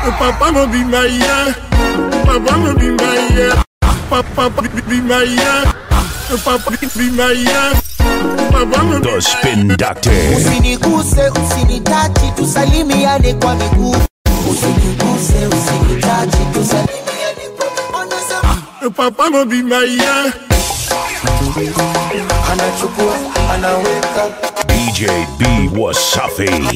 Papa mo be my yeah. Papa mo be my yeah. Papa be, be my yeah. Papa be, be my yeah. Papa mo The Spin Doctor. usiniguse usinitachi tusalimiane kwa miguu usiniguse usinitachi tusalimiane kwa miguu Anasema, Papa mo be my yeah. anachukua anaweka DJ B Wasafi.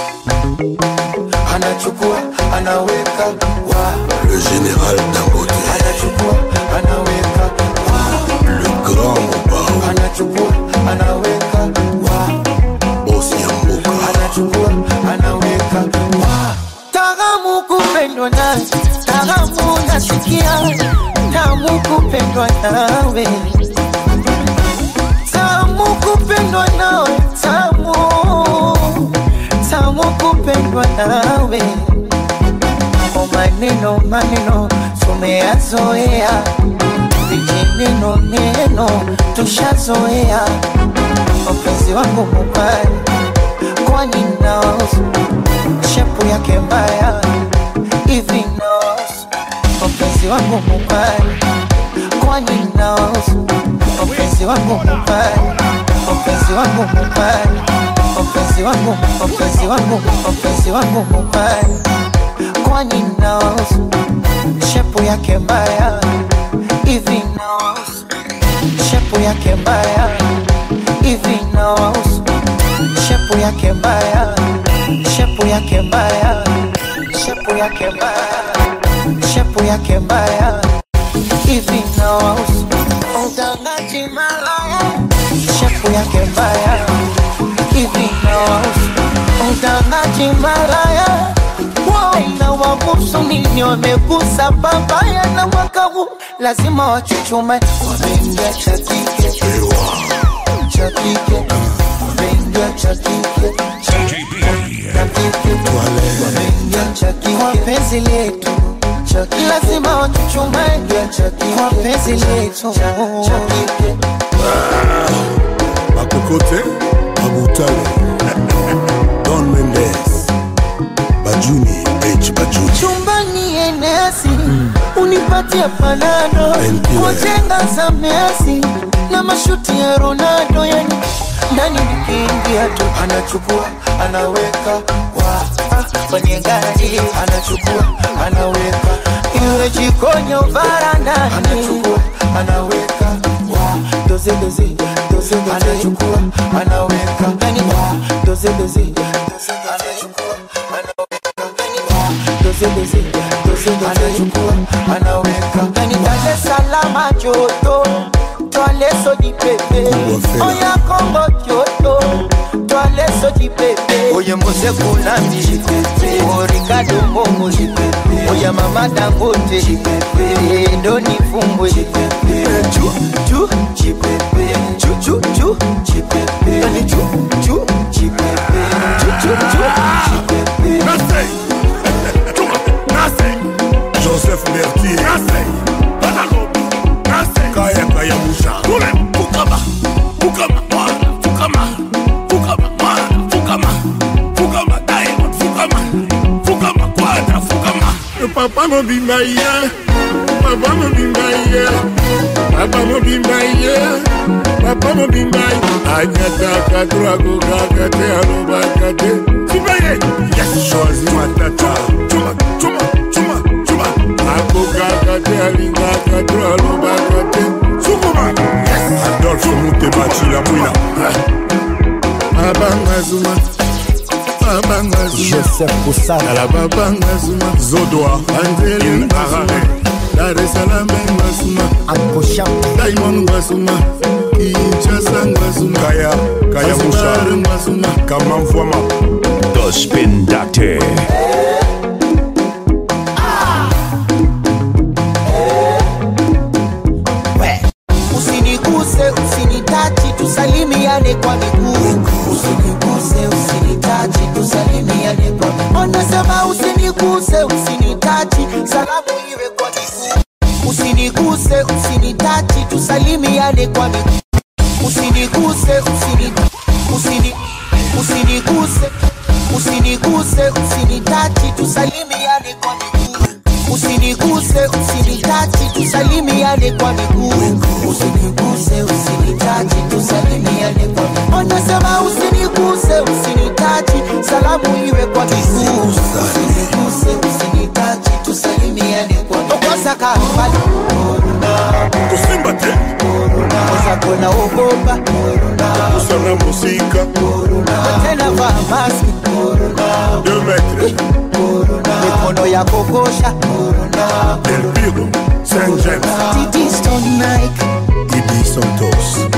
anachukua anaweka wa Le général Dangote, anachukua anaweka wa le grand Mobao, anachukua anaweka wa boss Yamboka, anachukua anaweka wa taramu kupendwa nawe taramu nasikia tamu kupendwa nawe tamu kupendwa nawe tamu tamu kupendwa nawe o maneno maneno tumeyazoea vijineno neno tushazoea wapenzi wangu mubaya kwani naosu shepu yake mbaya hivi naosu wapenzi wangu mubaya kwani naosu wapenzi wangu mubaya wapenzi wangu mubaya wapenzi wangu wapenzi wangu wapenzi wangu mubaya kwani naosu shepu yake mbaya hivi naosu shepu yake mbaya hivi naosu shepu yake mbaya shepu yake mbaya shepu yake mbaya shepu yake mbaya hivi naosu utangaji malaya shepu yake mbaya hivi naosu utangaji malaya na wabusu nini wamegusa babaya na mwaka huu lazima wachuchume wameingia cha kike cha kike wameingia cha kike cha kike wameingia cha kike kwa penzi letu cha kike lazima wachuchume cha kike kwa penzi letu cha kike Bakokote, Abutale, Don Mendes, Bajuni, H. Bajuni, chumbani enesi unipatie panado NPA. wajenga za Messi na mashuti ya Ronaldo, yani ndani nikiingia tu anachukua anaweka wa kwenye gari anachukua anaweka iwe jikoni au varandani anachukua anaweka wa doze doze doze doze anachukua anaweka ndani wa doze doze doze anachukua anaweka ndani wa doze doze doze doze anachukua anaweka ndani Dar es Salaam joto Twale soji pepe Wafela. Oya Kongo joto Twale soji pepe Oye Mose Kunambi O Ricardo Momo Oya Mama Dangote Ndo nifumbwe Chu chu chipepe Chu chu chu chipepe Yani chu chu chipepe Chu chu chu chipepe Nasei. Chuma. Nasei. Joseph Mertier, Nasei. Banalobi. Nasei. Kaya Kaya Musha, Kule. Fukama. Fukama. Mwana. Fukama. Fukama. Mwana. Fukama. Fukama. Diamond. Fukama. Fukama. Quadra. Fukama. Papa mo be my yeah. Papa mo be my yeah. Papa mo be my yeah. Papa mo be my. Anyata kadra go gagate aloba kate. Sibaye. Yes. Choisi Matata, Chuma. Chuma. Chuma. Chuma. Ako gagate alinga kadra aloba kate. Sukuma. Yes. Adolphe Moutebachi Lamouina, Abanga zuma. Abanga zuma. Joseph Kusana Ala babanga zuma. Zodoa, Angeli Il Mbasuma, Harare, Dar es Salaam Mbasuma, Ankosha Diamond Mbasuma, Kinshasa Mbasuma, Kaya Kaya Zanzibar Musha, Mbasuma, Kamamfwama, The Spin Doctor. Usiniguse, usinitachi, tusalimiane kwa miguu. Usiniguse, usinitachi, tusalimiane kwa miguu. Wanasema usiniguse, usinitachi, salamu iwe kwa miguu. Usiniguse, usinitachi, tusalimiane kwa miguu. Usiniguse, usini, usini, usiniguse, usiniguse, usinitachi, tusalimiane kwa usiniguse usinitachi tusalimiane kwa miguu usiniguse usinitachi tusalimiane kwa miguu anasema usiniguse usinitachi salamu iwe kwa miguu usiniguse usinitachi tusalimiane kwa miguu kosa kambali kosimba te kosa kona ogopa kosana mosika tena vaa maski 2 metre mikono ya kokosha del piro saint james Didi Stone Nike idi santos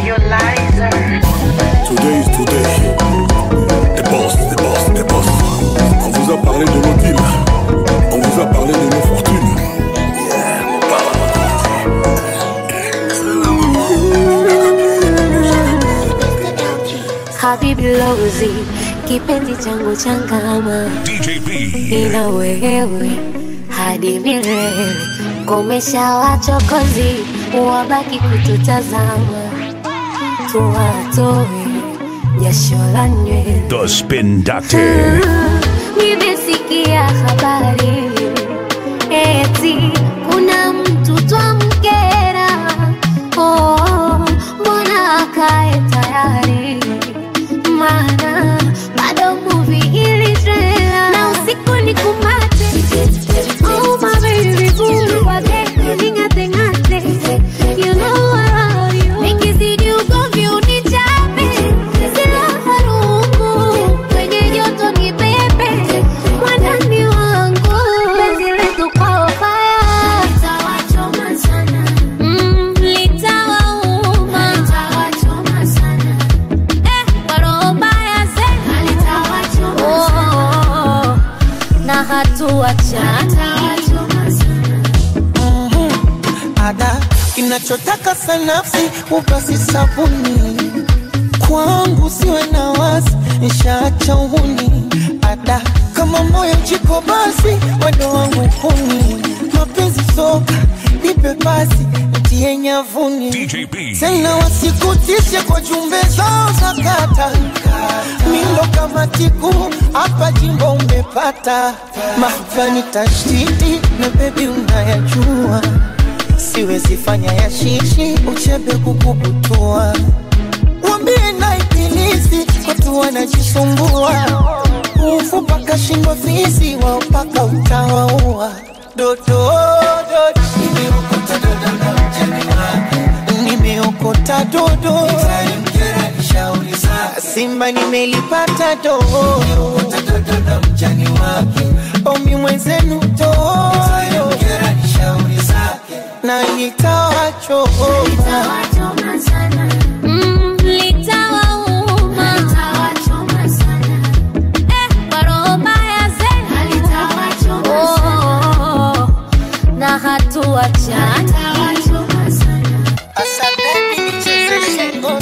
today is today the boss the boss the boss on vous a parlé de nos deals on vous a parlé de nos fortunes yeah, on parle Habibi Lozi, kipenzi changu changama, DJ B. nina wewe hadi milele. Komesha wachokozi, wabaki kututazama, tuwatoe jasho la nywele. The Spin Doctor. Nimesikia habari eti kuna mtu twamkera. Oh, mbona akae tayari? Maana bado movie ili trailer na usiku ni kumate. Oh my baby boo, wage ning'ate ng'ate. You know I love you. Nikizidi ugomvi unichape. Sila harufu kwenye joto ni pepe. Mwandani wangu penzi letu kwa fire. Litawachoma sana. Mm, litawauma. Litawachoma sana. Eh, kwa roho mbaya zenu. Litawachoma sana. Oh, na hatuachana. ada kinachotaka sanafsi upasi sabuni kwangu siwe na wasi nshaacha uhuni ada kama moyo jiko basi wendo wangu kuni mapenzi soka nipe basi ntie nyavuni DJ B. tena wasikutishe kwa jumbe zao za kata mindo kama tiku hapa jimbo umepata mahafani tashtiti na bebi unayajua siwezi fanya ya shishi uchebe kukubutua wambie na ibilisi watu wanajisumbua ufu paka shindwa fisi wao paka utawaua dodo dodo nimeokota dodo na mjani wake nimeokota dodo simba nimelipata dodo na mjani wake omi mwenzenu toyo na nitawachoma Mm, litawauma. Eh, kwa roho mbaya zenu. Oh, na hatuachana. Asa baby nichezeshe ngoma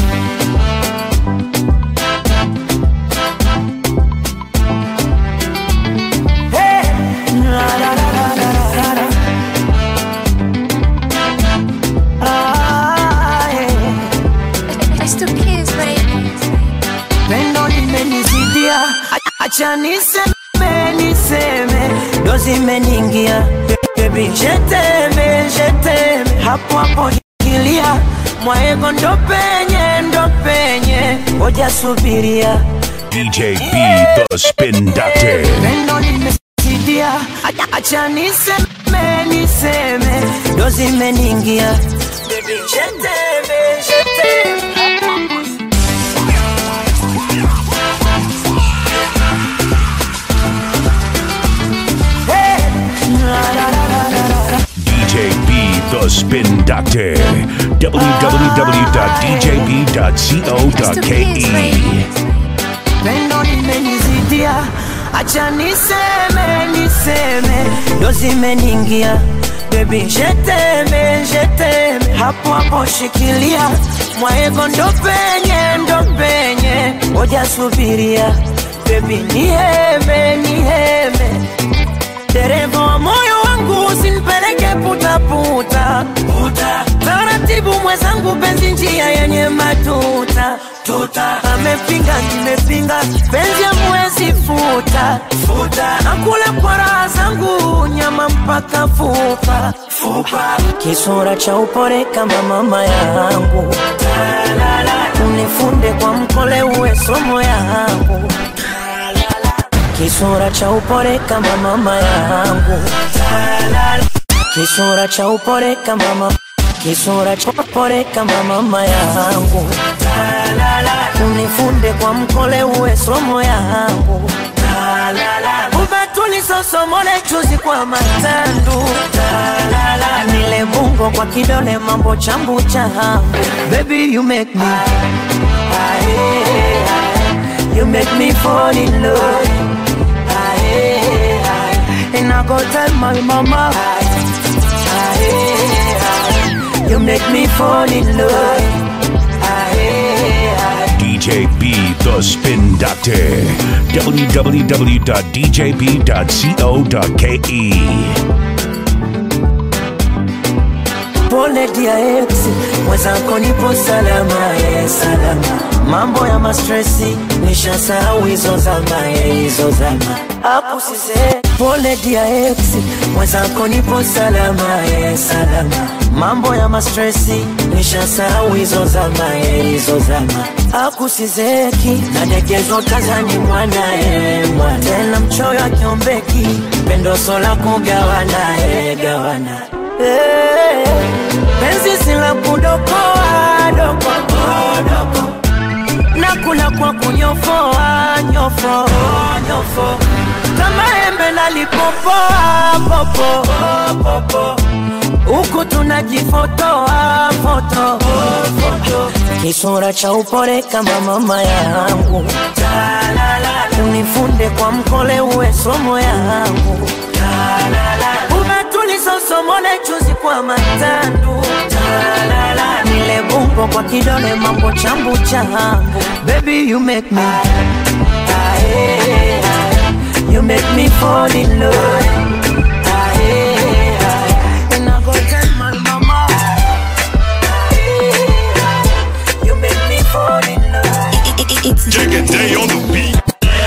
pendo limenizidia, acha niseme niseme, ndo zimeniingia bebi, jeteme jeteme, hapo hapo shikilia mwaego, ndo penye ndo penye, ngoja subiria DJ B. The Spin Doctor. pendo limesidia, acha- acha niseme niseme, ndo zimeniingia bebi, jeteme jeteme, hapo hapo DJ B. The Spin Doctor. www.djb.co.ke. pendo limenizidia, acha niseme niseme, ndo zimeniingia bebi, jeteme jeteme, hapo hapo shikilia mwaego, ndo penye ndo penye, ngoja subiria bebi, niheme niheme, dereva wa moyo wangu usinipeleke putaputa puta. taratibu mwenzangu, penzi njia yenye matuta tuta. amepinga nimepinga, penzi amwezi futa futa nakula kwa raha zangu nyama mpaka fupa fupa kisura cha upore kama mama yangu unifunde kwa mkole uwe somo yangu kisura cha upore kama mama yangu kisura cha upore kama mama kisura cha upore kama mama yangu unifunde kwa mkole uwe somo yangu ubatulisosomole chuzi kwa matandu nile bungo kwa kidole mambo chambu changu baby you make me Aye, aye. you make me fall in love Aye, aye. and I go tell my mama Aye, aye. you make me fall in love Aye, aye. DJ B The Spin Doctor. www.djb.co.ke. pole dia ex mwenzako nipo salama ye salama mambo ya mastresi nishasahau hizo zama ye hizo zama akusise pole dia ex mwenzako nipo salama ye salama mambo ya mastresi nishasahau hizo zama ye hizo zama akusizeki nadekezo tazani mwana ye mwana tena mchoyo akiombeki pendoso la kugawana ye gawana Eh, penzi si la kudokoa dokoa doko na kula kwa kunyofoa nyofo nyofo kama embe nalipopoa popo popo huku tunajifotoa foto foto kisura cha upore kama mama yangu unifunde kwa mkole uwe somo yangu umetulisosomole chuzi kwa matandu nile bungo kwa kidole mambo chambu changu baby you make me Aye, aye. you make me fall in love Aye, aye. And I go tell my mama Aye, aye. you make me fall in love Check it day on the beat.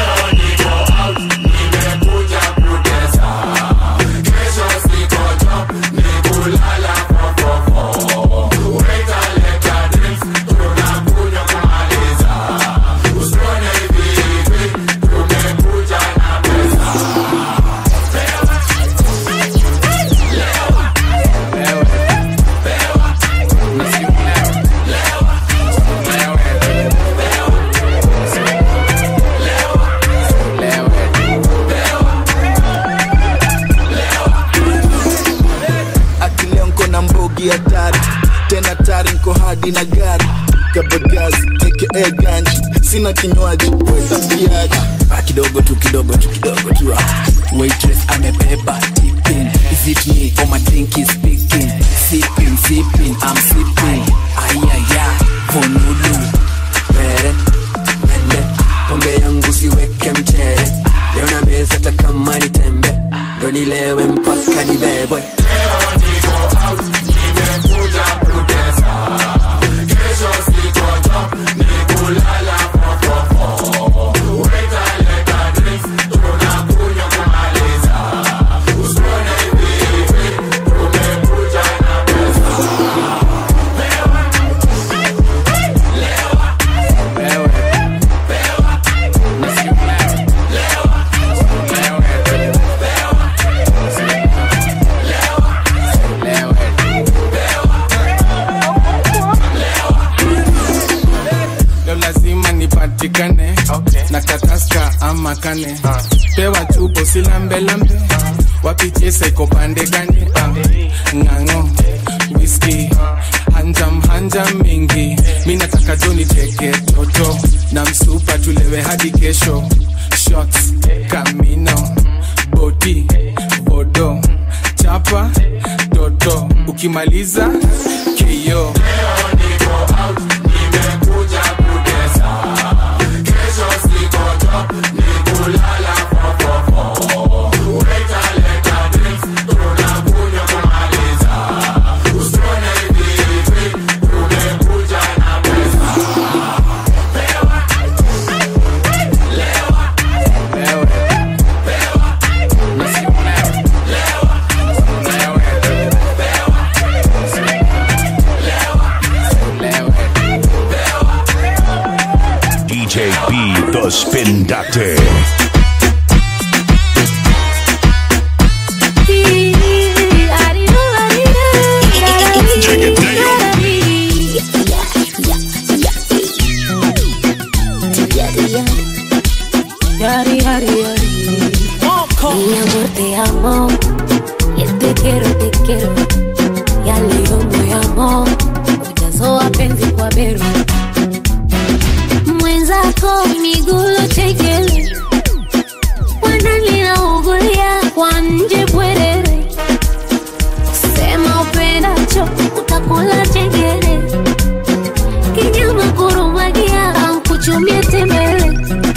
akileo nko na mbogi hatari tena tari nko hadi na gari kabagazi aka ganji sina kinywaji wetapiaji Ah, kidogo tu kidogo tu kidogo tu ah. waitress amebeba tipping is it me or my drink is speaking sipping sipping i'm sipping ayaya vonulu pere mende pombe yangu siweke mchere leo na meza hata kama ni tembe ndo nilewe mpaka nibebwe leo lazima nipatikane okay. na kataska ama kane uh. pewa chupo silambelambe wapichesa iko pande gani uh. ng'ang'o whisky hanjam hanjam mingi mi nataka joni teke toto na msupa tulewe hadi kesho shots kamino bodi bodo chapa toto ukimaliza keyo Mi amor, te amo. Y el te quiero, te quiero. Ya leo moyamo. Ujazo wapenzi kwa beru. Mwenzako migulu chekele. Wananilaugulia kwa nje bwerere. Sema upendacho utakula chengere. Kinyama kurumagia au kuchumia tembele.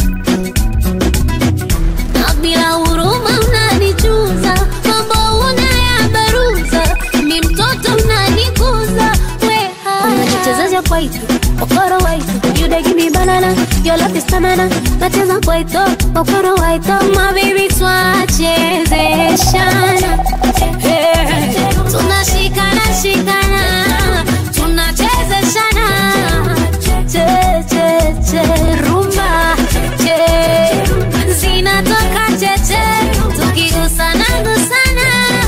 Na bila huruma unanichuza, mambo unayabaruza, mi mtoto unanikuza, weha. Unajichezesha kwaito, okoro waito, you dey give me banana, your love is stamina. Nacheza kwaito, okoro waito, my baby twachezeshana. Hey. Tunashikana shikana, tunachezeshana. Che, che, che, rumba, che. Zinatoka cheche, tukigusana gusana.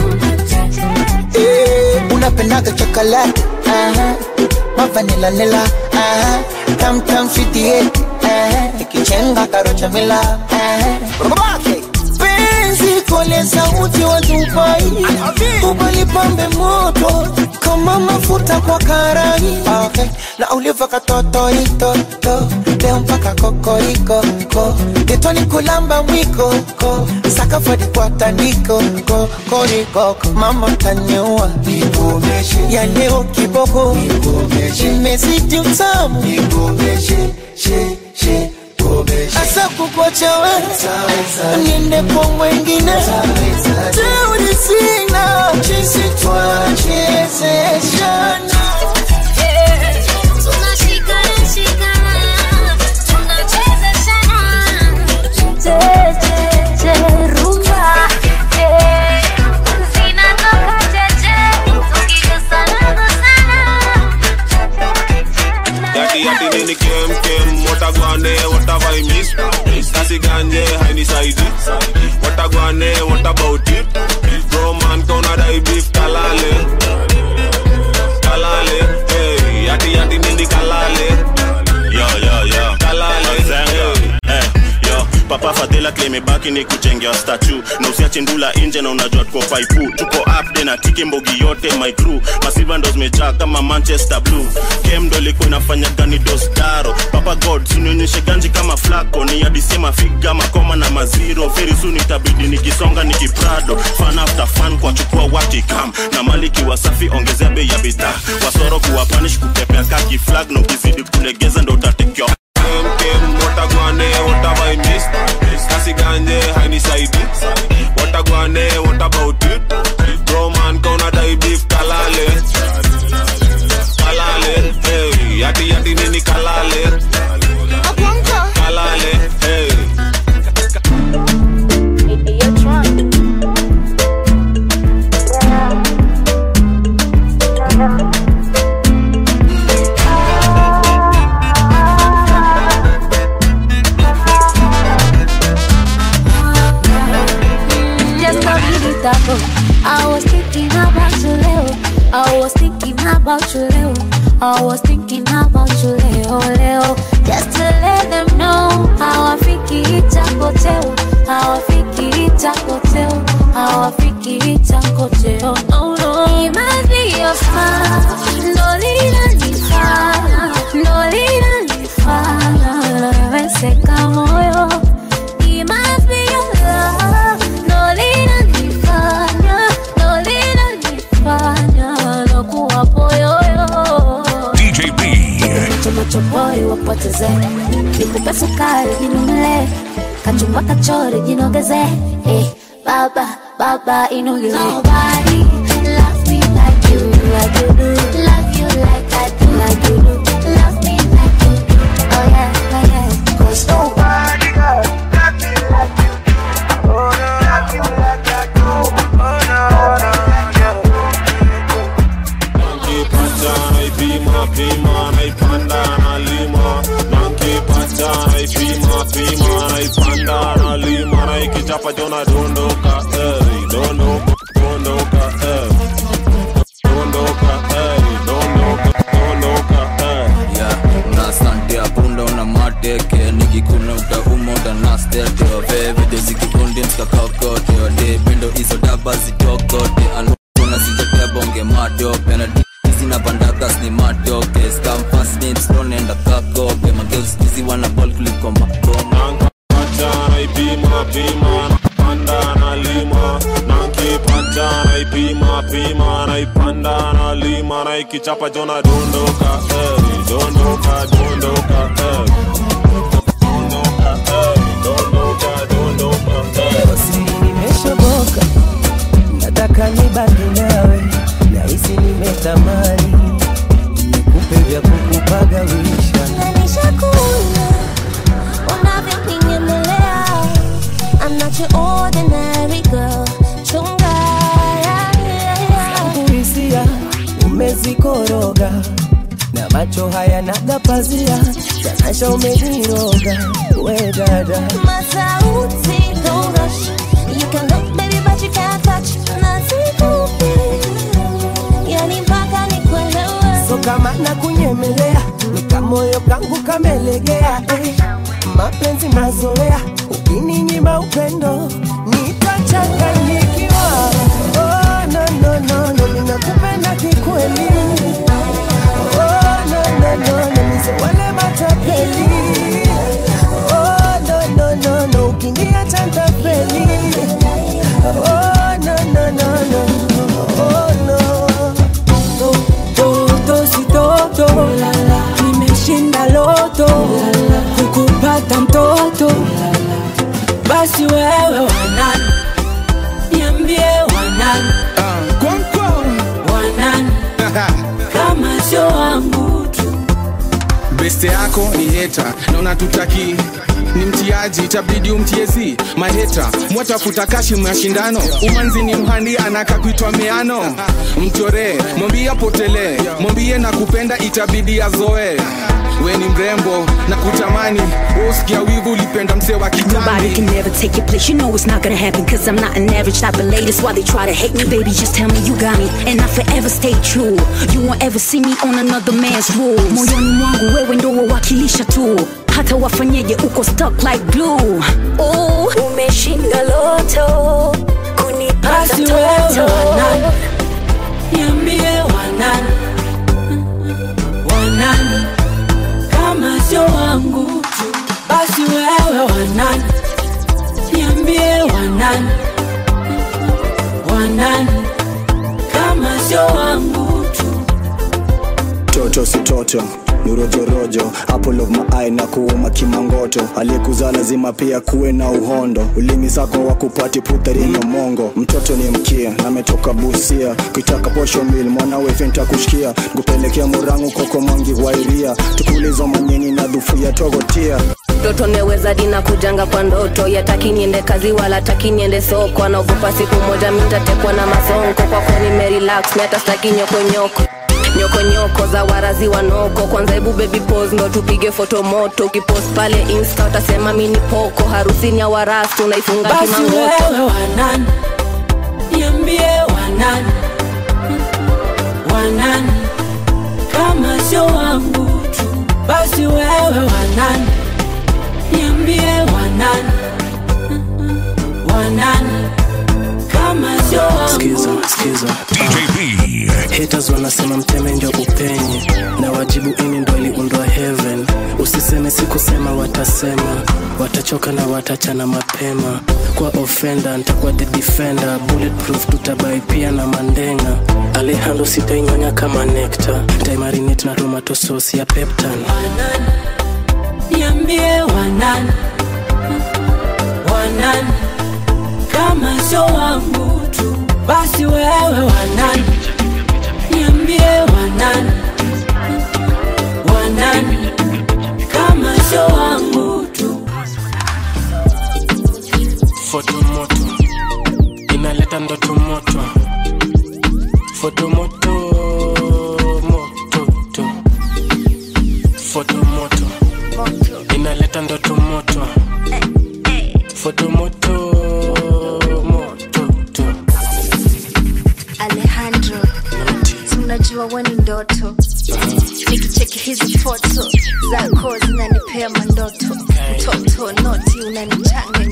Eh, unapendaga chocolate aha mavanila nila aha tam tam sweetie aha ikichenga karocha mila aha Babake. penzi kole sauti wa Dubai ubalipambe moto kama mafuta kwa karai okay. na uliva katotoitoto leo mpaka kokoriko ko getoni kulamba mwiko ko sakafadi kwa tandiko ko korikoko mama tanyua ya leo kiboko imezidi utamu asa kukocha we niende kwa mwengine teuri sina chisi twachezeshana Tunashikana shikana, tunachezeshana. Che, che, che, rumba, che. Zinatoka cheche, tukigusana gusana. Yati yati nini kem kem Watagwane what have I missed Kasi ganje haini saidi Watagwane what about it Bro man kona dai beef kalale Kalale hey Yati yati nini kalale Yo, yo, yo. Kalale Zenga. Eh, yo. papa fadhila klemebaki ni kuchengea statu na usiache ndula nje na unajua tuko faipu tuko upde na tiki mbogi yote my crew masiva ndo zimejaa kama manchester blue kem ndo ilikuwa inafanya gani dostaro papa god sunionyeshe ganji kama flako ni adisema figa makoma na maziro feri suni itabidi nikisonga nikiprado fan after fan kwa chukua wakikam na mali kiwa safi ongezea bei ya bidhaa wasoro kuwa panish kukepea kaki flag na ukizidi kulegeza ndo utatekewa Kem kem Watagwane what have I missed Kasi ganje haini saidi Watagwane what about it Bro man kona dai beef kalale Kalale hey Yati yati nini kalale Kalale hey Just a minute ago, I was thinking about you, Leo. I was thinking about you, Leo. I was thinking about you, Leo, Leo. Just to let them know how I think it's a hotel. How I think it's a hotel. How I think it's a hotel. No, no. It must be your smile. No, linanifanya. No, linanifanya. Nawezeka moyo. It must be your love. No, linanifanya. No, linanifanya. Nakuwa poyoyo. DJ B. Chomochopoi wapoteze, nikupe sukari jinumle, kachumba kachori jinogeze, eh, baba baba inogeze. Nobody love me like you, like you do. Love you like I do, like you do. Love me like you do. Oh yeah, oh yeah. 'Cause nobody love me like you do. Oh no, love you like I do. Oh no, no, yeah. Nankipata naipima pima naipanda nalima Nankipata naipima pima naipanda nalima Naikichapa jona dondoka eh, dondoka dondoka eh. Dondoka eh, dondoka dondoka eh. yeah. una sante apunda una mateke nikikuna utauma utanastete waveve dezikikundi mskakako kokote ode pendo hizo daba zitokote anukona sijatea bonge matope na dizi na bandakas ni matoke skamfasnipstonenda kakope mageuskizi wana bol kuliko makoma Pata naipima pima napanda nalima nakipata naipima pima naipanda nalima naikichapa jona dondoka eh, dondoka dondoka eh. Dondoka, eh, dondoka, dondoka, eh. nimeshoboka nataka nibaki nawe nahisi nimetamani nikupe vya kukupagawisha Nishakuna unavyonyemelea. I'm not your ordinary girl. Chunga, yeah, yeah, yeah. kuhisia umezikoroga na macho haya nagapazia tanasha umeniroga we dada Masauti, don't rush. You can look, baby, but you can't touch. Nasikupi, yani mpaka nikuelewe. so kama na kunyemelea nikamoyo kangu kamelegea eh. mapenzi mazoea ukininyima upendo nitachanganyikiwa oh, no, no, no, no, ninakupenda kikweli oh, no, no, no, no, nise wale matapeli oh, no, no, no, no, ukiniacha ntapeli oh, no, no, no, no, oh, no. toto si toto nimeshinda loto kukupata mtoto basi wewe wanani niambie wanani wanani kama sio wangu tu beste yako ni heta na unatutaki ni mtiaji itabidi umtiezi maheta mwatafuta kashi mashindano umanzi ni mhandi anaka kuitwa meano mchoree mwambie apotelee mwambie na kupenda itabidi azoe we ni mrembo na kutamani usikia wivu ulipenda msee wa Nobody kitambi can never take your place. You know it's not gonna happen. Cause I'm not an average type of lady. That's why they try to hate me. Baby, just tell me you got me. And I forever stay true. You won't ever see me on another man's rules. Moyoni mwangu wewe ndo wawakilisha tu. Hata wafanyeje uko stuck like glue. Oh, umeshinda loto. Kunipata basi wewe toto. wanani niambie wanani wanani kama sio wangu tu basi wewe wanani niambie wanani wanani kama sio wangu tu toto si toto ni rojorojo apple of my eye na kuuma kimangoto aliyekuzaa lazima pia kuwe na uhondo ulimi sako wa kupati putharini mongo mtoto ni mkia na ametoka busia kuitaka posho mil mwanawe fenta kushikia kupelekea murangu koko mwangi wairia tukulizo manyeni na dhufu ya togotia mtoto neweza dina kujanga kwa ndoto yataki niende kazi wala taki niende soko anaogopa siku moja mintatekwa na masonko kwako nimerelax miata staki nyokonyoko nyokonyoko za warazi wanoko kwanza hebu baby pose ndo tupige foto moto ukipost pale insta utasema mini poko harusini ya warastu unaifunga basi kimangoto wewe wanani niambie wanani wanani kama sio wangu tu basi wewe wanani niambie wanani wanani kama sio wangu skiza skiza haters wanasema mteme ndio upenye na wajibu ini ndo iliundwa heaven usiseme sikusema watasema watachoka na watachana mapema kwa ofenda ntakuwa the defender bulletproof tutabai pia na mandenga alehando sitainyonya kama nekta ntaimarinate na tomato sauce ya peptan niambie wanani wanani kama sio wangu tu basi wewe wanani niambie wanani wanani kama sio wangu tu fotomoto inaleta ndoto moto fotomoto mototo fotomoto inaleta ndoto moto fotomoto mototo Alejandro, si unajua we ni ndoto, nikicheki hizi foto zako zinanipea mandoto, mtoto noti unanichanganya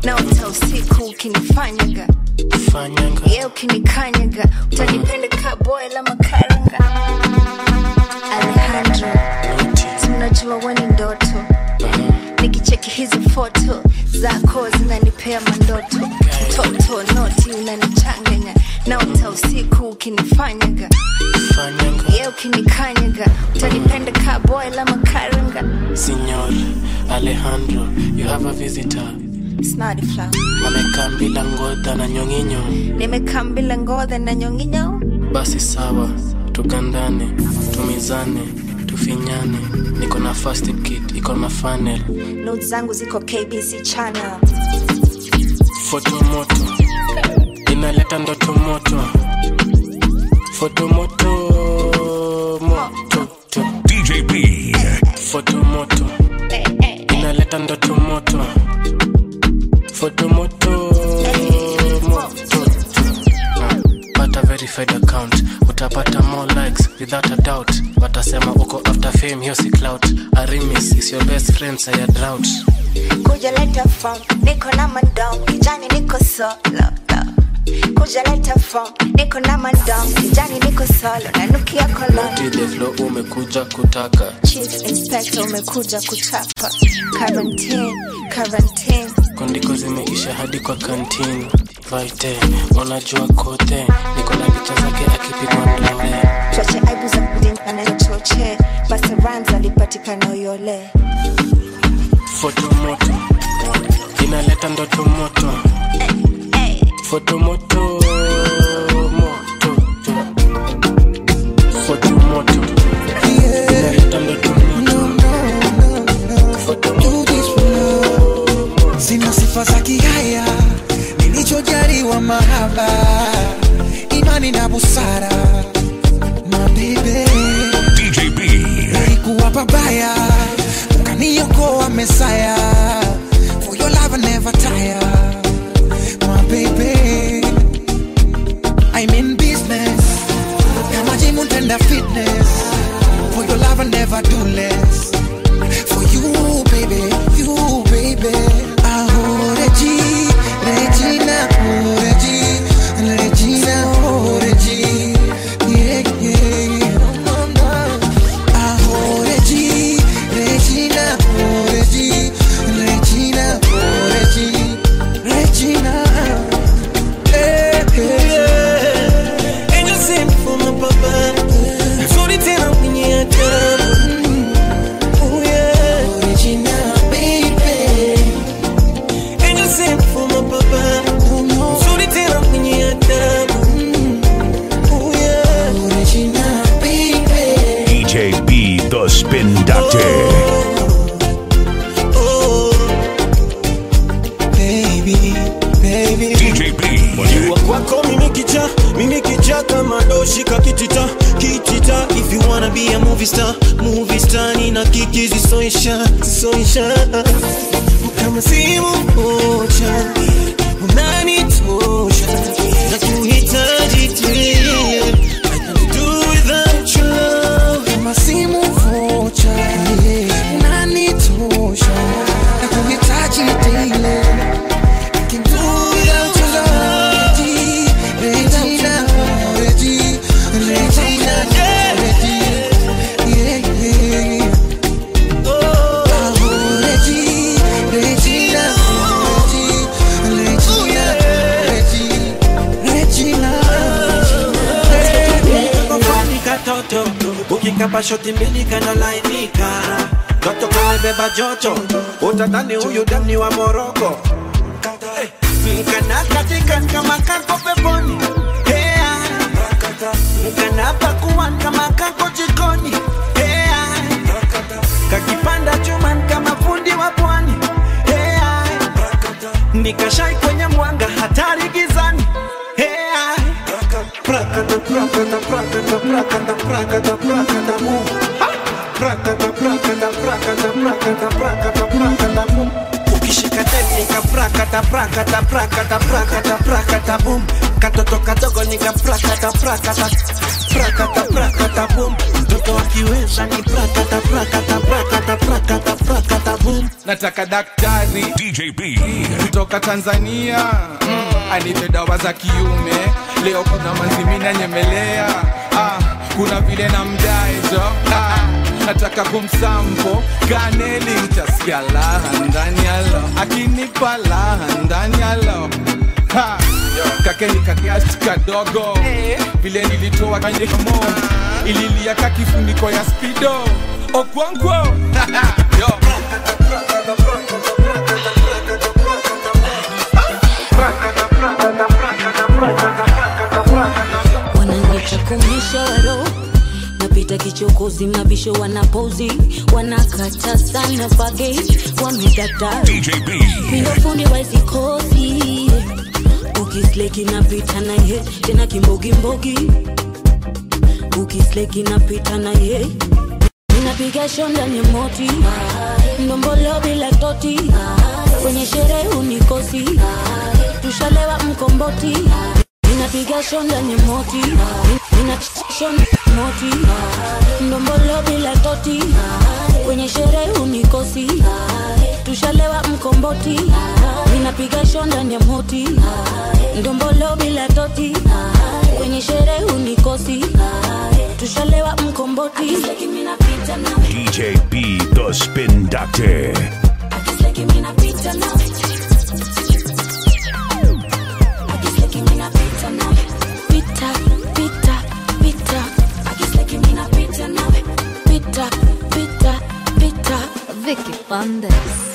naota usiku ukinifanyaga ye ukinikanyaga utanipenda kaboy la makaranga alejandro tunajua weni ndoto nikicheki hizi foto zako zinanipea mandoto mtoto noti unanichanganya naota usiku ukinifanyaga ye ukinikanyaga utanipenda kaboy la makaranga Signor Alejandro, you have a visitor. snadifla Amekaa bila ngodha na nyonginyo. nimekaa mbila ngodhe na nyonginyo Basi sawa, tugandane, tumizane, tufinyane. Niko na first aid kit, iko na funnel. not zangu ziko kbc channel Foto moto, inaleta ndoto moto. Foto moto, moto. DJ B. Foto moto, inaleta ndoto moto. Foto moto, moto. Ah, Pata verified account, utapata more likes without a doubt. Watasema uko after fame, hiyo si clout. Arimis is your best friend, saya drought. kuja leta form niko na mandom kijani niko solo kuja leta form niko na mandom kijani niko solo nanukia koloni Noti the flow umekuja kutaka. chief inspector umekuja kuchapa quarantine quarantine Kondiko zimeisha hadi kwa kantini. Vaite, unajua kote, niko na picha zake akipigwa ndole. choche aibu za kudin anayechoche Busta Rhymes alipatikana uyole Foto moto, inaleta ndoto moto. Foto moto, moto. Foto moto, inaleta ndoto moto. Foto sina sifa za kihaya nilichojaliwa mahaba imani na busara mabebe nilikuwa pabaya ukaniokoa mesaya for your love I never tire my baby I'm in business kama jimu tenda fitness for your love I never do less for you baby you baby oh Regi Regina oh Regi Regina oh Regi yeah yeah no no oh Regi Regina oh Regi Regina oh Regi Regina Eh, eh. Angel sent for my papa. Nzuri tena kwenye adabu. Oh, yeah. Angel sent for my papa. Nzuri tena kwenye adabu. Oh, yeah. DJ B, the Spin Doctor. Baby, baby. DJ B. Jua kwako mimi kicha mimi kicha kama doshika kitita kitita if you wanna be a movie star movie star nina kiki zisoisha zisoisha kama simu moja unanitosha na kuhitaji tulie I can do without your love kama simu vocha unanitosha na kuhitaji daily I can do without your love Regina, Regina, Regina, Regina, yeah, yeah. Oh, Regi, Regina, Regi, Regina, Regina. Kafani katoto ukikapa shoti mbili kanalainika toto kamebeba joto utadhani huyu dani wa moroko mkana katika kama kako peponi Hea. mkana pakuan kama kako jikoni Hea. kakipanda chuman kama fundi wa pwani Hea. nikashai kwenye mwanga hatari gizani Hea. Prakata, prakata, prakata, prakata, prakata, prakata, mu. Ha! Prakata, prakata, prakata, prakata, prakata, prakata, mu. ukishika teknika prakata prakata prakata prakata prakata prakata boom katoto kadogo nika prakata prakata prakata prakata boom mtoto akiweza ni prakata prakata prakata prakata prakata boom nataka daktari DJB kutoka tanzania mm, anipe dawa za kiume leo kuna manzimina nyemelea ah, kuna vile na mdaejo ah, nataka kumsampo kaneli mtasikia laha ndani yalo akinipa laha ndani yalo Ha, kake ni kakiasi kadogo vile nilitoa kwenye mo ililia ka kifuniko ya spido okwangwo Yo. wananiita kumisha waro napita kichokozi mabisho wanapozi wanakata sana fage wamedata pindofundi waizikozi ukisleki napita naye tena kimbogimbogi ukisleki napita naye ninapiga shonda ni moti ndombolo bila toti kwenye sherehe unikosi tushalewa mkomboti ninapiga shonda ni moti nina shonda moti ndombolo bila toti kwenye sherehe unikosi tushalewa mkomboti ninapiga shonda ni moti ndombolo bila toti kwenye sherehe unikosi tushalewa mkomboti DJ B, the Spin Doctor. Pita, pita, pita. Pita, pita, pita. Vicky Bandes.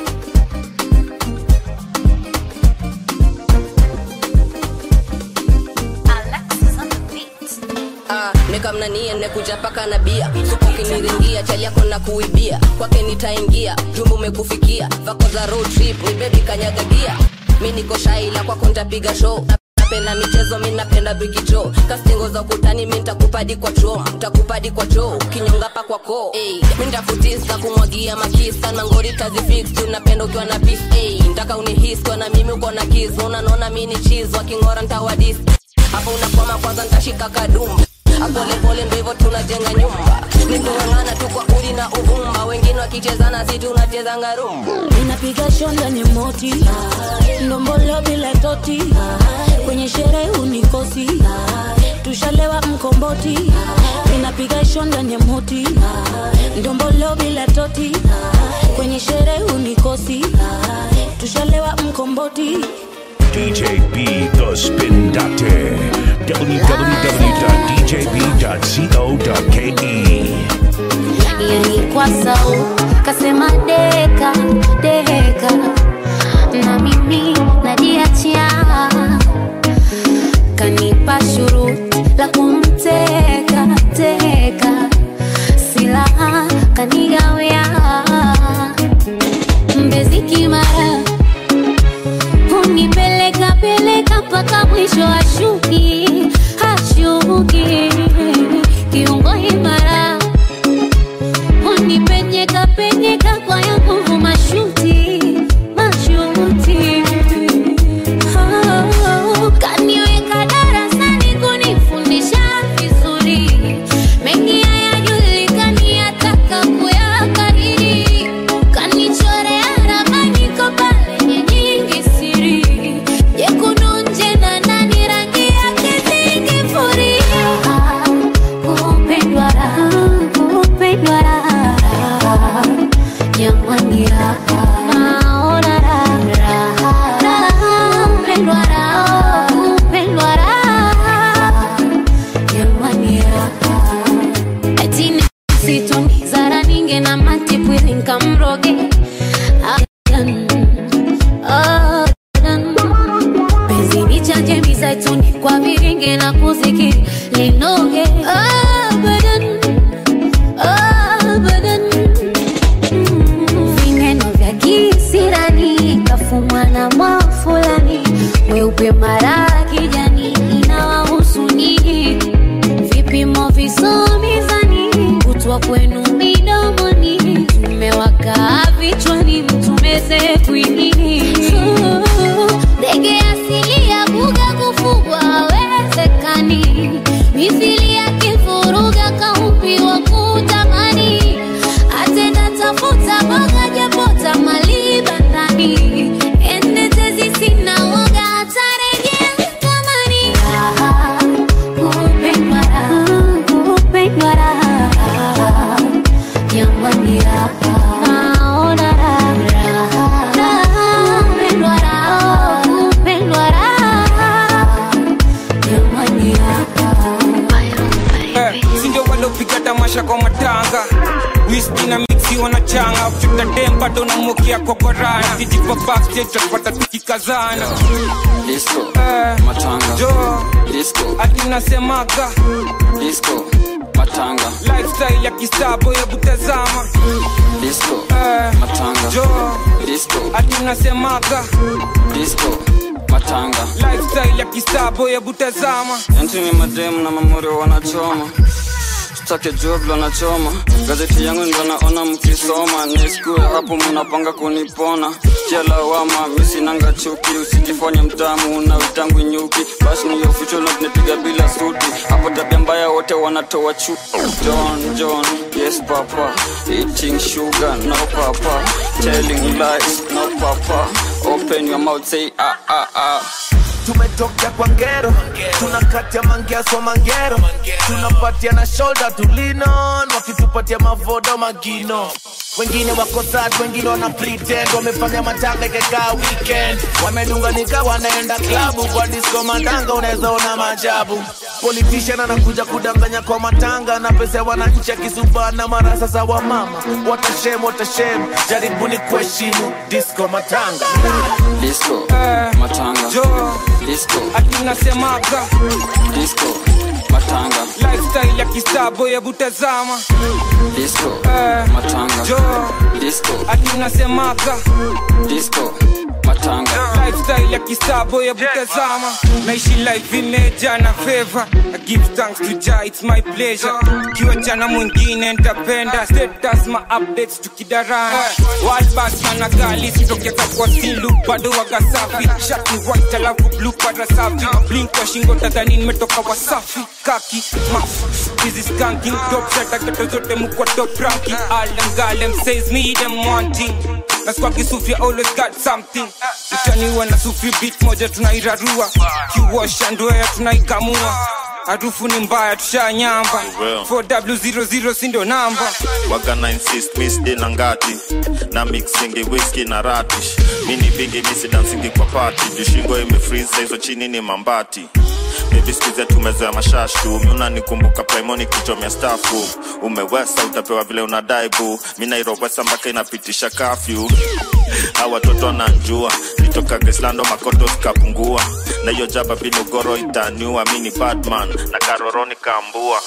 Ah, nikamnanie nekuja paka na bia supu kiniringia chali yako na kuibia kwake nitaingia jumbu umekufikia vako za road trip ni bebi kanyagagia mi niko shaila kwako ntapiga show napenda michezo mi napenda bikicho kastingo za ukutani mi ntakupadi kwa cho ntakupadi kwa cho kinyonga pa kwa ko hey, mi ntafutisa kumwagia makisa na ngori tazifix juu napenda ukiwa na pis hey, ntaka unihis kwa na mimi uko na kis unanaona mi ni chiz wakingora ntawadis hapo unakwama kwanza ntashika kadumba apolepole ndo hivyo tunajenga nyumba nikung'ang'ana tu kwa udi na uvumba wengine wakichezana si tunachezanga rumba ninapiga shonda ni moti ndombolo bila toti kwenye sherehe unikosi tushalewa mkomboti ninapiga shonda ni moti ndombolo bila toti kwenye sherehe unikosi tushalewa mkomboti DJ B, the Spin Doctor. www.djb.co.ke. ilikuwa sau kasema deka deka na mimi najiachia kanipa shuruti la kumteka teka silaha kanigawia mbezi kimara hunipeleka peleka mpaka mwisho ashuki hashuki kiungo imara unipenyeka penyeka kwa ya nguvu mashuti mashuti oh, kaniweka darasani kunifundisha vizuri mengi hayajulikani ataka kuyakariri kanichorea ramani kopale nyingi siri jekundu nje na ndani rangi yake zingifuria kupendwa raha kupendwa raha jamani raha naona raha raha kupendwa raha kupendwa raha jamani raha eti situni zara ninge na matipwili nkamroge Adan, adan. penzi ni chanje mizaituni kwa viringe na kuzikiri linoge abadan abadan vineno vya kisirani kafumwa na mwafulani mweupe mara kijani inawahusu nyinyi vipimo visomizani kutwa kwenu midomoni tumewakaa vichwani mtumeze kwinini maisha kwa matanga whisky na mixi wanachanga uchuta dem bado namukia kwa korana kijipa backstage tutapata tukikazana disco Eh, matanga jo disco ati nasemaga disco matanga lifestyle ya kisabo hebu tazama disco Eh, matanga jo disco ati nasemaga disco matanga lifestyle ya kisabo hebu tazama Entini mademu na mamuri wanachoma stake job wanachoma gazeti yangu ndo naona mkisoma niskue hapo mnapanga kunipona kialawama misinanga chuki usijifanye mtamu na utangu nyuki basi ni official not nipiga bila suti hapo tabia mbaya wote wanatoa chu John John yes papa eating sugar no papa telling lies no papa open your mouth say ah ah ah tumetoka kwa ngero tunakatia mangeaso mangero tunapatia na shoulder tulinon wakitupatia mavodo magino wengine wako sad wengine wana pretend wamefanya matanga ikekaa weekend wamedunganika wanaenda klabu kwa disco matanga unaweza ona majabu politician anakuja kudanganya kwa matanga na pesa ya wananchi akisubana mara sasa wa mama watashem watashem jaribuni kuheshimu disco matanga disco matanga jo disco ati nasemaga disco matanga lifestyle ya kisabo hebu tazama disco Eh, matanga jo disco ati nasemaga disco matanga lifestyle ya kisabo hebu tazama naishi life imeja na favor I give thanks to Jah it's my pleasure kiwa jana mwingine ntapenda status ma updates tukidarana world bank na gali sitokeza kwa silu bado waga safi shati white alafu blue para safi blink kwa shingo tadhani nimetoka wasafi kaki mafu hizi skanking top shata geto zote mukwa top ranking all them galem says me them wanting na squad kisufia always got something utaniwa na sufi beat moja tunairarua kiwasha ndoea tunaikamua harufu ni mbaya tushanyamba Well. 4w00 sindo namba waga na insist misdi na ngati na mixingi whisky na ratish mini vingi misi dansingi kwa pati jishingo imefriza hizo chini ni mambati Baby skuize tumezoea mashashu miuna nikumbuka primoni kichomia stafu umewesa utapewa vile unadai bu mi nairowesa mpaka inapitisha kafyu a watoto nanjua nitoka grislando makoto zikapungua na hiyo jaba binugoro itaniua mi ni badman na karoroni kaambua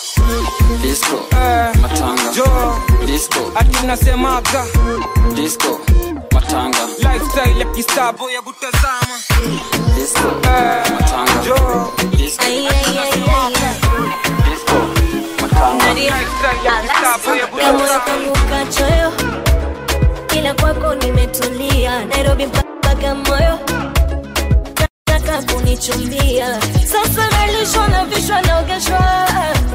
disco Eh, matanga jo disco ati nasemaga disco matanga lifestyle ya kisabo hebu tazama disco Eh, matanga jo disco Kamoyo kangu kachoyo, ila kwako nimetulia. Nairobi mpaka moyo, nataka kunichumbia. Sasa nalishwa na vishwa naogeshwa,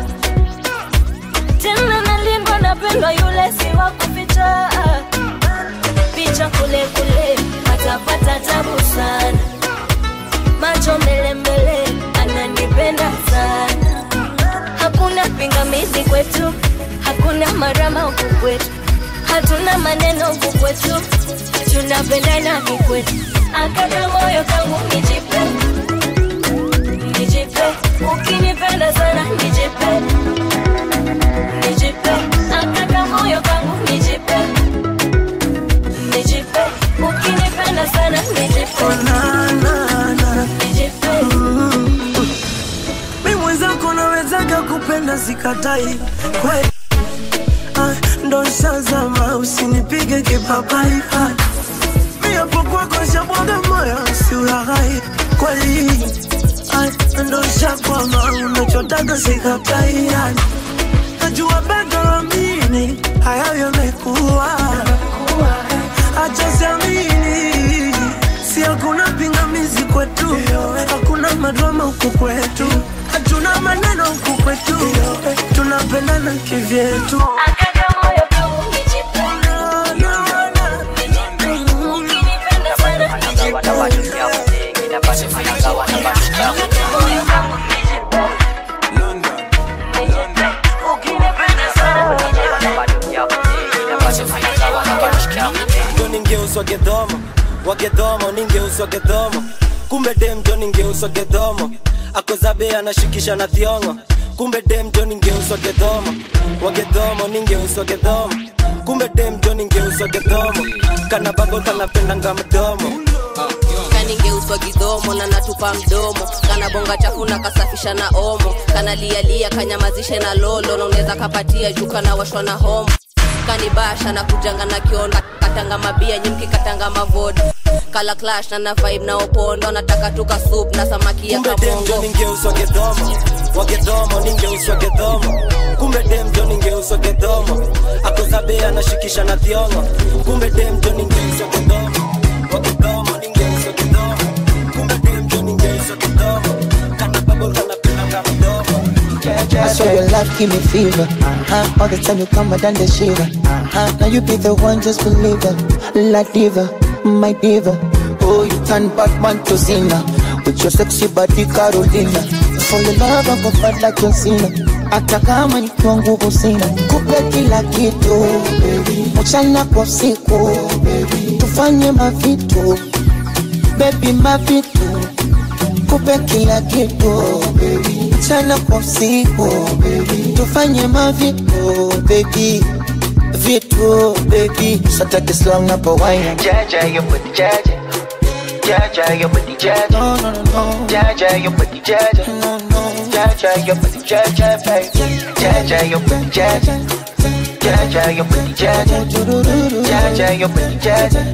tena nalindwa, napendwa, yule si wa kuficha. Picha kule kule, atapata tabu sana, macho mbele mbele, ananipenda sana hakuna pingamizi kwetu, hakuna marama huku kwetu, hatuna maneno huku kwetu, tunapendana kikwetu. Akaka moyo kangu nijipe, nijipe, ukinipenda sana nijipe, nijipe, akaka moyo kangu nijipe, nijipe, ukinipenda sana nijipe, nijipe. mi mwenzako nawezaga kupenda sikatai kweli ah, ndo shazama usinipige kipapai ah, mi hapo kwako shabwaga moyo siulaghai kweli ah, ndo shakwama unachotaga sikatai ah, najua bado amini hayo yamekuwa acha siamini si hakuna pingamizi kwetu hakuna madrama huku kwetu hatuna maneno huku kwetu tunapendana kivyetu ndo ningeuswa gedhomo wagedhomo ningeuswa gedhomo kumbe dem ndo ningeuswa gedhomo akozabe anashikisha na thiongo kumbe dem jo ningeuswa gedhomo wagedhomo ningeuswa gedhomo kumbe dem jo ningeuswa gedhomo kana babo kanapendanga mdomo kaningeuswa gidhomo na natupa mdomo kana bonga chafu na kasafisha na omo kana lialia kanyamazishe na lolo na unaweza kapatia juu kana washwa na homo kanibasha na kujanga na kionda katanga mabia nyimki katanga mavoda kala clash na na vibe na opondo nataka tuka soup na samaki ya kumbe dem jo kamongo ningeuswa gedhomo wagedhomo ningeuswa gedhomo kumbe dem jo ningeuswa gedhomo akozabe anashikisha na thiongo kumbe dem jo ningeuswa gedhomo wagedhomo ningeuswa gedhomo kumbe dem jo ningeuswa gedhomo kana babo kanapendanga mdomo I swear your love give me fever. Uh-huh. All the time you come, I done the shiver. Uh-huh. Now you be the one, just believe it. La diva, my diva. Oh, you turn Batman to Zina. With your sexy body, Carolina. Fall in love, I go bad like John Cena. Hata kama nikiwa nguvu sina, kupe kila kitu mchana kwa usiku, tufanye mavitu baby, mavitu kupe kila kitu mchana kwa usiku tufanye mavitu baby vitu baby sataki slang na pawaina Jaja, your booty jaja. Jaja, your booty jaja. No, no, no, no. Jaja, your booty jaja. No, no. Jaja, your booty jaja, baby. Jaja, your booty jaja. Jaja, your booty jaja. Jaja, your booty jaja.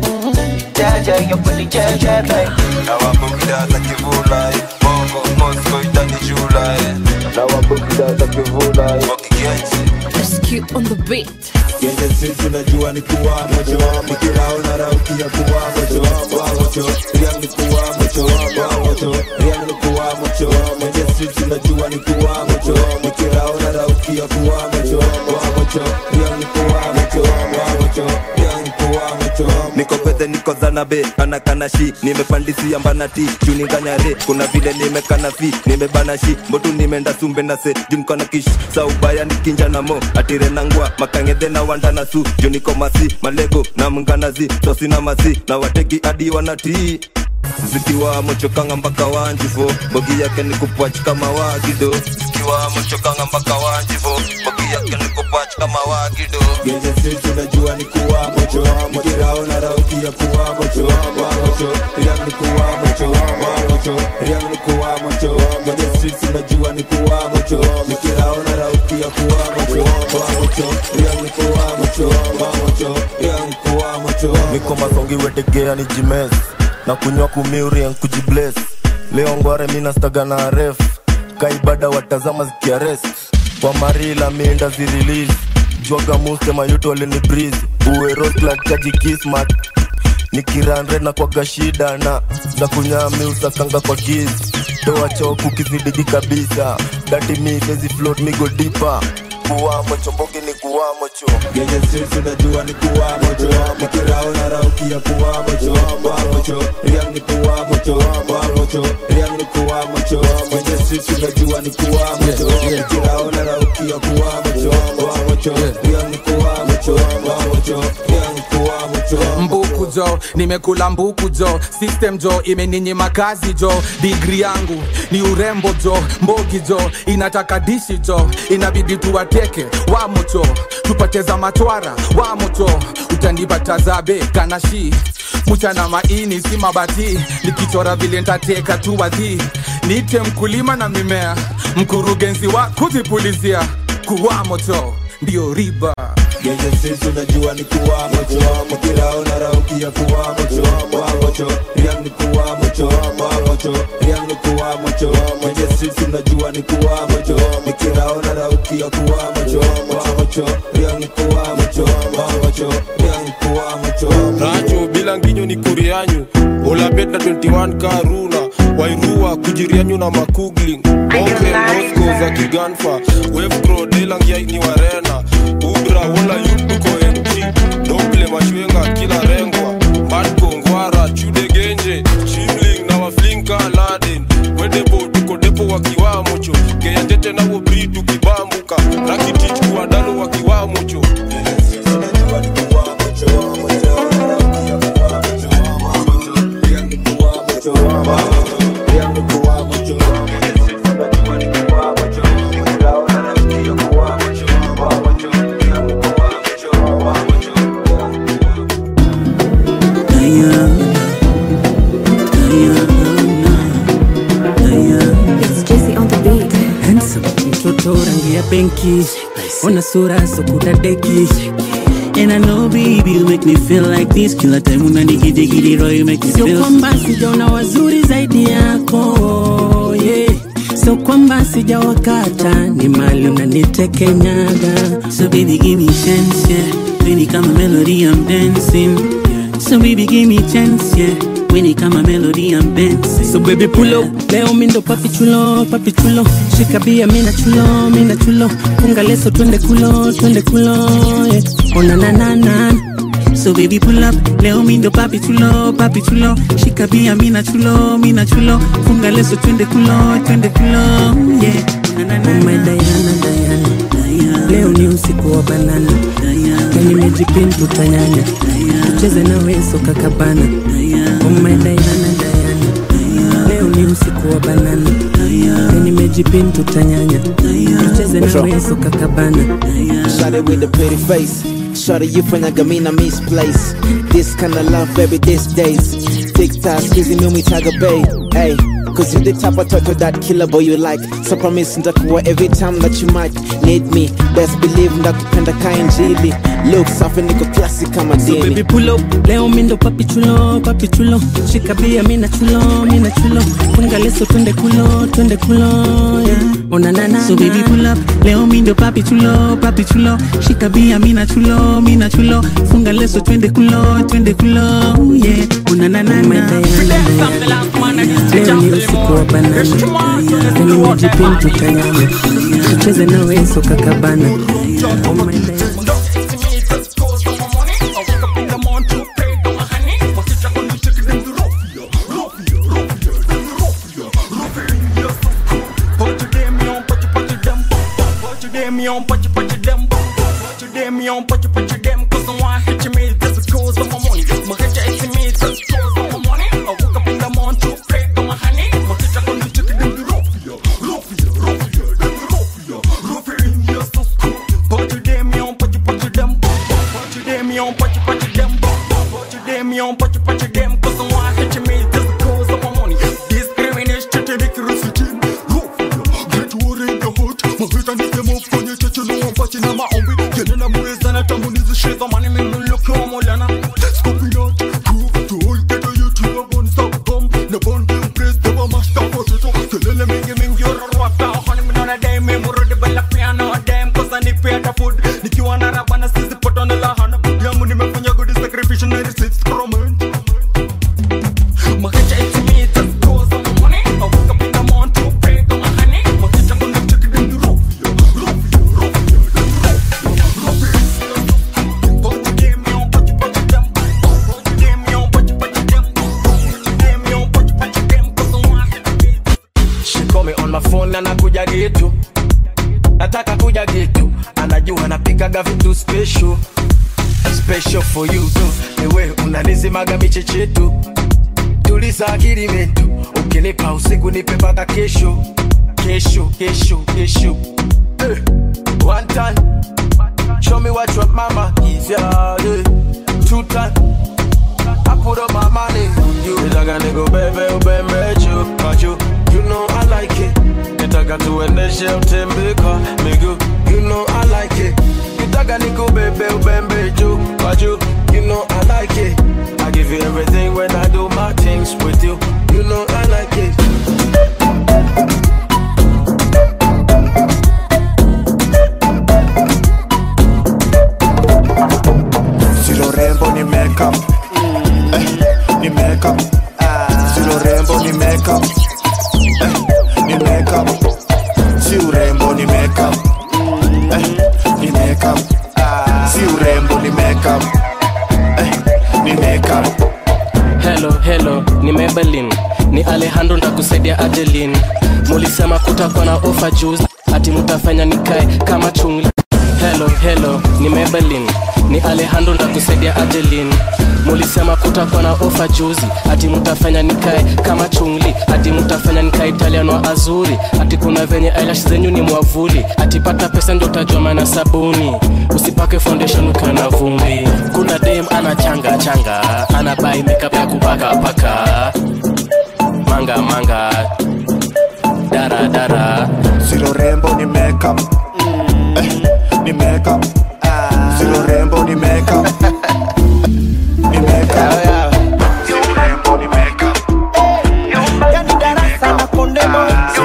Jaja, your booty jaja, baby. na wabugda za kivula eh. bongo mosco itanijula eh. na wabugda za kivula eh. wakigenzi Rescue on the beat. yenye sisi najua ni kuwa mocho nikiraona rauki ya kuwa mocho wa mocho riang ni kuwa mocho wa mocho riang ni kuwa mocho yenye sisi najua ni kuwa mocho nikiraona rauki ya kuwa mocho wa mocho riang ni kuwa mocho wa mocho riang ni kuwa mocho niko pete niko zanabe anakanashi nimepandisia mbanati juninganyare kuna vile nimekana fi nimebana shi mbotu nimeenda sumbe na se junkona kish saubaya nikinja na mo atire nangwa makangedhe na wanda na su juniko masi malego na mnganazi sosi na masi na wateki adi wanatii zikiwa mochokanga mpaka wanjivo bogi yake ni kupwach kama wagido zikiwa mochokanga mpaka wanjivo bogi yake ni kupwach kama wagido Genje sisi najua ni kuwa mocho Nikiraona rauki ya kuwa mocho wa mocho Riang ni kuwa mocho wa mocho Riang ni kuwa mocho Genje sisi najua ni kuwa mocho Nikiraona rauki ya kuwa mocho wa mocho Riang ni kuwa mocho wa mocho Riang ni kuwa mocho niko masongi wetegea ni jimes na kunywa kumiurien kujibles leo ngware minastaga na ref kaibada watazama zikiarest kwa marila minda zirilis jwaga muste mayuto alini bris uweroslat chaji kismat nikiranre na kwaga shida na za kunyami usakanga kwa giz toa choku kizidigi kabisa dati mi sezi float migo dipa kuwamo chombogi ni kuwamo cho Genje sisi najua ni kuwa mocho Nikiraona rauki ya kuwa mocho wa mocho Riang ni kuwa mocho wa mocho Riang ni kuwa mocho Genje sisi najua ni kuwa mocho Nikiraona rauki ya kuwa mocho wa mocho Riang ni kuwa mocho wa mocho Riang ni kuwa mocho mbuku jo nimekula mbuku jo system jo imeninyima kazi jo digri yangu ni urembo jo mbogi jo inataka dishi jo inabidi tuwateke wamocho tupateza matwara wamocho utanipatazabe kanashi mchana maini si mabati nikichora vile ntateka tu wadhi niite mkulima na mimea mkurugenzi wa kuzipulizia kuwamocho ndio riba Genje sisi najua ni kuwa mocho Nikiraona rauki ya kuwa mocho wa mocho Riang ni kuwa mocho wa mocho Riang ni kuwa mocho Genje sisi najua ni kuwa mocho Nikiraona rauki ya kuwa mocho wa mocho Riang ni kuwa mocho wa mocho Riang ni kuwa mocho racho bila nginyo ni kurianyu olabet na 21 karuna wairua kujirianyu na makugling open mosco za kiganfa wefcro delangiai ni warena ubra wola yutuko enti doble mashwenga kila rengwa matko ngwara chudegenje chimling na waflinka laden wedebo tuko depo wakiwamocho keyatete nawo bri tukibambuka rakitich kuwadalo wakiwamocho Riang ni kuwa mocho benki ona sura sokudadeki And I know baby you make me feel like this kila time unanigidigidi roho you make me sio feel kwamba sijaona wazuri zaidi yako yeah. sio kwamba sijawakata ni mali unanitekenyaga So baby give me chance yeah When it come a melody I'm dancing yeah. So baby give me chance yeah When it come a melody I'm dancing so baby pull up leo mindo papi chulo papi chulo shika bia mina chulo mina chulo funga leso twende kulo twende kulo yeah. ona na na na So baby pull up Leo mindo papi chulo papi chulo Shika bia mina chulo mina chulo Funga leso twende kulo twende kulo Yeah Ume Diana Diana leo ni usiku wa banana na nimejipin tutanyanya tucheze na weso kakabana Ume Diana Diana leo ni usiku wa banana na nimejipin tutanyanya tucheze na weso kakabana Shawty with the pretty face Shawty you fanyaga mina misplace This kind of love baby these days Tick tock squeezy mimi taga bay Hey Cause you the type of turtle that killer boy you like So promise nitakuwa every time that you might need me Best believe ndakupenda kainjili Look safi niko classic kama So dini baby pull up leo mindo papi chulo papi chulo shika bia mina chulo mina chulo funga leso twende kulo twende kulo yeah. ona na na So baby pull up Leo mindo papi chulo papi chulo Shika bia mina chulo mina chulo Funga leso twende kulo twende kulo Yeah Una na na na leo ni usiku wa banana na nimejipin tutanyanya tucheze na weso kakabana oh my God. She call me on my phone na nakuja getu nataka kuja getu anajua napikaga vitu special special for you tu niwe unanizimaga michechetu tuliza akili metu ukinipa usiku nipe mpaka kesho kesho kesho kesho eh, one time show me what your mama is yeah, yeah. two time I put up my money on you nitaka nikubebe ubembe juu kwa juu you know I like it nitaka tuendeshe utembeka miguu you know I like it nitaka nikubebe ubembe juu kwa juu you know I like it I give you everything when I do my things with you you know I like it Silo rembo ni makeup eh, ni makeup Silo rembo ni makeup eh, ni makeup Si urembo ni makeup eh, ni makeup Si urembo ni makeup eh, ni makeup Hello, hello, ni Maybelline, ni Alejandro ndakusaidia Adeline. Mulisema kutakuwa na ofa juzi, ati mutafanya nikae kama chungli. Hello, hello, ni Maybelline, ni Alejandro ndakusaidia Adeline. Mulisema kutakuwa na ofa juzi, ati mutafanya nikae kama chungli, ati mutafanya nikae Italian wa azuri, ati kuna venye eyelash zenyu ni mwavuli, ati pata pesa ndo utajua maana sabuni, usipake foundation ukiwa na vumbi. Kuna dem ana changa changa, ana buy makeup ya kupaka paka, manga manga, dara dara, Silo rembo ni makeup ni makeup sio rembo ni makeup ni makeup sio rembo ni makeup yani darasa na kondemo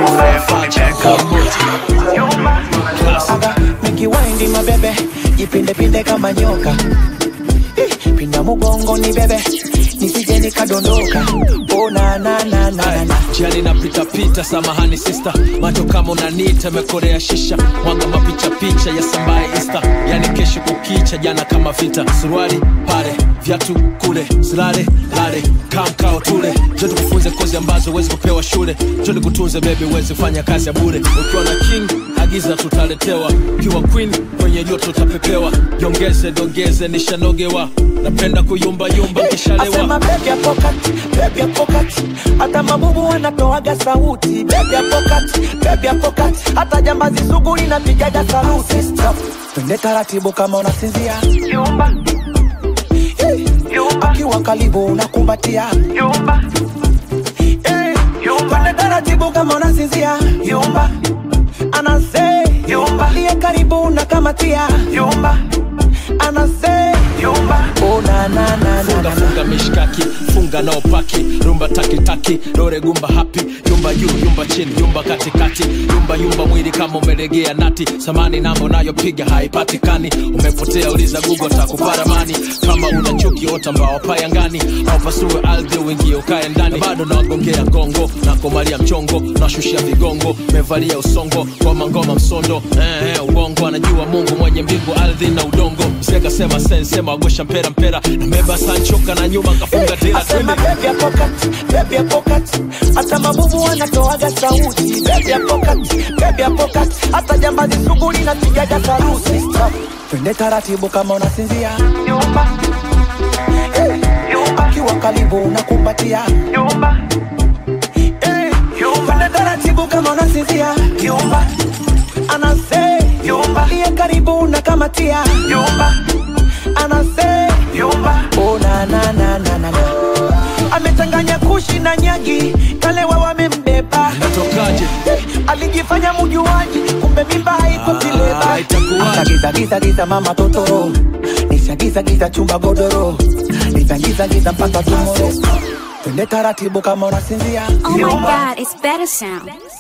Aga, nikiwaindi mabebe jipindepinde kama nyoka Ih, pinda mugongo ni bebe nisije nikadondoka oh, na, na, na, na, na. jiani napitapita samahani sista macho kama unanita mekorea shisha mwanga mapicha picha ya sambaye ista yani kesho kukicha jana kama vita suruali pale vyatu kule silale lale kamkao tule jo tukufunze kozi ambazo huwezi kupewa shule jo nikutunze bebi uwezi kufanya kazi ya bure ukiwa na king agiza tutaletewa ukiwa queen kwenye joto utapepewa jongeze dongeze nishanogewa napenda kuyumbayumba Asema nkishalewa baby ya pocket, baby ya pocket. Hata mabubu wanatoaga sauti baby ya pocket, baby ya pocket. Hata jambazi sugu linapigaga saluti Stop. Twende taratibu kama unasinzia Yumba. Eh, Yumba. Akiwa karibu unakumbatia Yumba. Eh, Yumba. Twende taratibu kama unasinzia Yumba. Anase Yumba. Liye karibu unakamatia Yumba. Anase Yumba. Oh na na na na funga funga mishkaki funga nao paki rumba takitaki dore gumba hapi yumba juu yumba chini yumba katikati yumba yumba mwili kama umelegea nati samani namo nayopiga haipatikani umepotea uliza gugo takuparamani kama una chuki ota mbao payangani au pasue ardhi uingie ukae ndani Na bado nawagongea gongo nakomalia mchongo nashushia vigongo mevalia usongo ngoma ngoma msondo eh, eh, uongo anajua mungu mwenye mbingu ardhi na udongo mseka sema sensema wagosha mpera mpera nameba sanchoka na nyuma kafunga tela Asema baby ya pocket, baby ya pocket. Hata mabubu wanatoaga sauti baby ya pocket, baby ya pocket. Hata jambazi sugu linapigaga saluti Stop. Twende taratibu kama unasinzia Yumba. Eh, Yumba. Akiwa karibu unakumbatia Yumba. Eh, Yumba. Twende taratibu kama unasinzia Yumba. Anase Yumba. Liye karibu unakamatia Yumba. Anase Yumba. Oh na na na na na na. Amechanganya kushi na nyagi, kalewa wamembeba. Natokaje? Alijifanya mujuaji, kumbe mimba haiko kileba. Ah, itakuwaje? Akagiza giza giza mama totoro, nishagiza giza chumba godoro, nitagiza giza mpaka tumoro. Twende taratibu kama unasinzia. Oh my god, it's better sound.